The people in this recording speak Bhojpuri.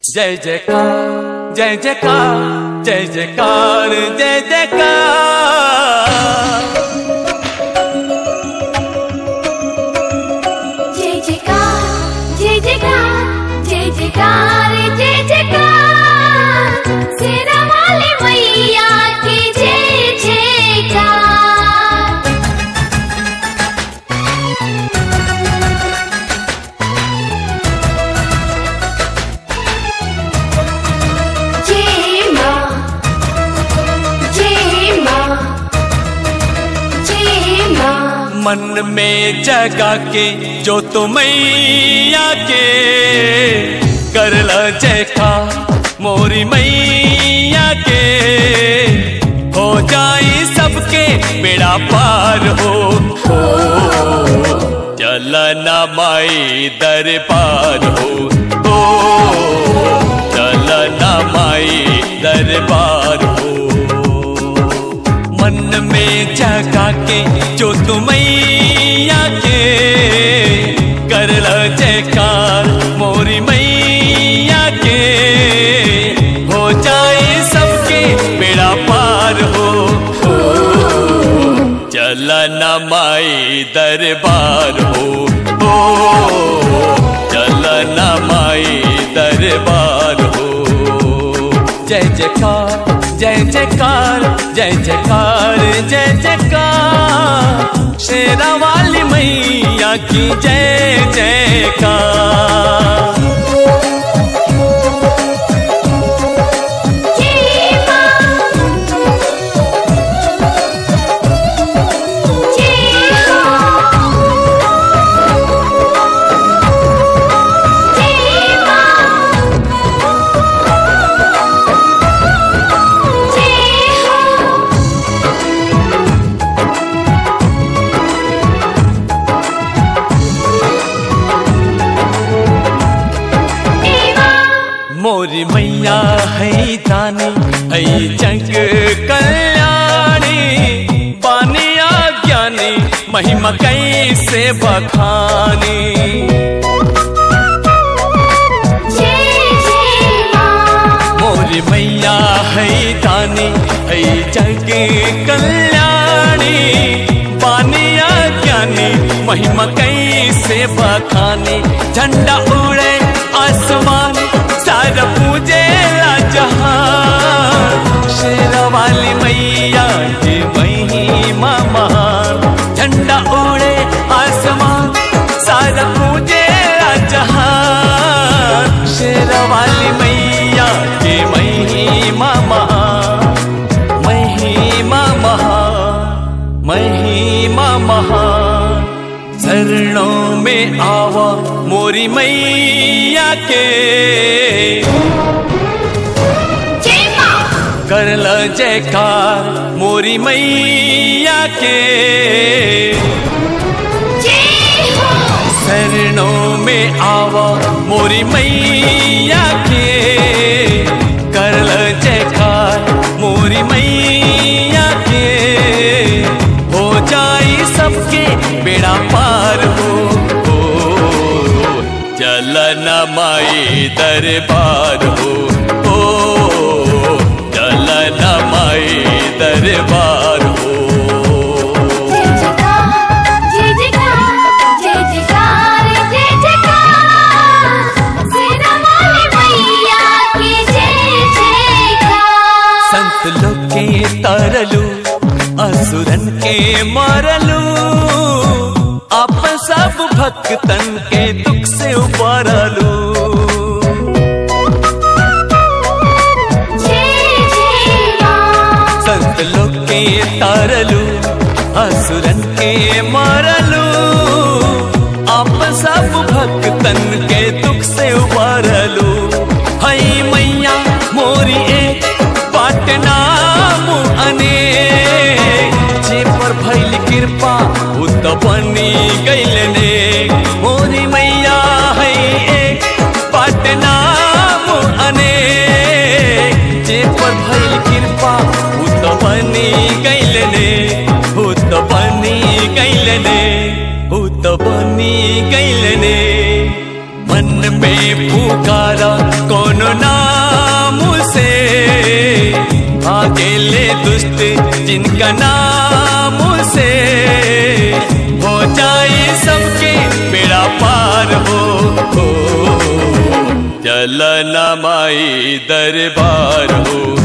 जय जयकार जय जयकार जय जयकार जय जयकार जय जयकार जय जयकार जय जयकार जय जयकार सेना वाले मैया की जय जयकार जय माँ जय माँ जय माँ मन में जगा के जो मैया के करल जयकार मोरी मैया के हो जाई सबके बेड़ा पार हो हो चलना माई दरबार हो हो चलना माई दरबार हो मन में जगा के जो मैया के करल जयकार मोरी मैया के हो जाए सबके बेड़ा पार हो हो चलना माई दरबार हो हो चलना माई दरबार हो जय जयकार जय जयकार जय जयकार जय जयकार शेरा वाली मैया की जय जयकार जय माँ जय हो जय माँ जय हो जय माँ मोरी मैया है दानी है जग कल्याणी बानिया ज्ञानी महिमा कैसे बखानी जय जय माँ मोरी मैया है दानी है जग कल्याणी बानिया ज्ञानी महिमा कैसे बखानी झंडा उड़े आसमान सारा पूजे जहान शेर वाली मैया की महिमा महान झंडा उड़े आसमान सारा पूजे जहान शेर वाली मैया की महिमा महान महिमा महान महिमा महान शरणों में आवा मोरी मैया के जय माँ करल जयकार मोरी मैया के जय हो शरणों में आवा मोरी मैया के करल जयकार मोरी मैया के हो जाई सबके बेड़ा पार हो हो चलना माई दरबार हो हो चलना माई दरबार हो जय जयकार जय जयकार जय जयकार जय जयकार सेना वाली मैया की जय जयकार संत लोग के तरलू असुरन के मारलू आप सब भक्तन के दुख से उबारलू जय जय माँ संत लोग के तारलू असुरन के मारलू आप सब भक्तन के दुख से उबारलू हई मैया मोरी एक पाटना अने जे पर भइल कृपा उत बनी गइल ने मोरी मैया है एक पाटना अने जे पर भइल कृपा उत बनी गइल ने उत बनी गइल ने उत बनी गइल ने मन में पुकारा कौन नाम से अकेले दुष्ट जिनका नाम से हो जाए सबके बेड़ा पार हो, हो चलना माई दरबार हो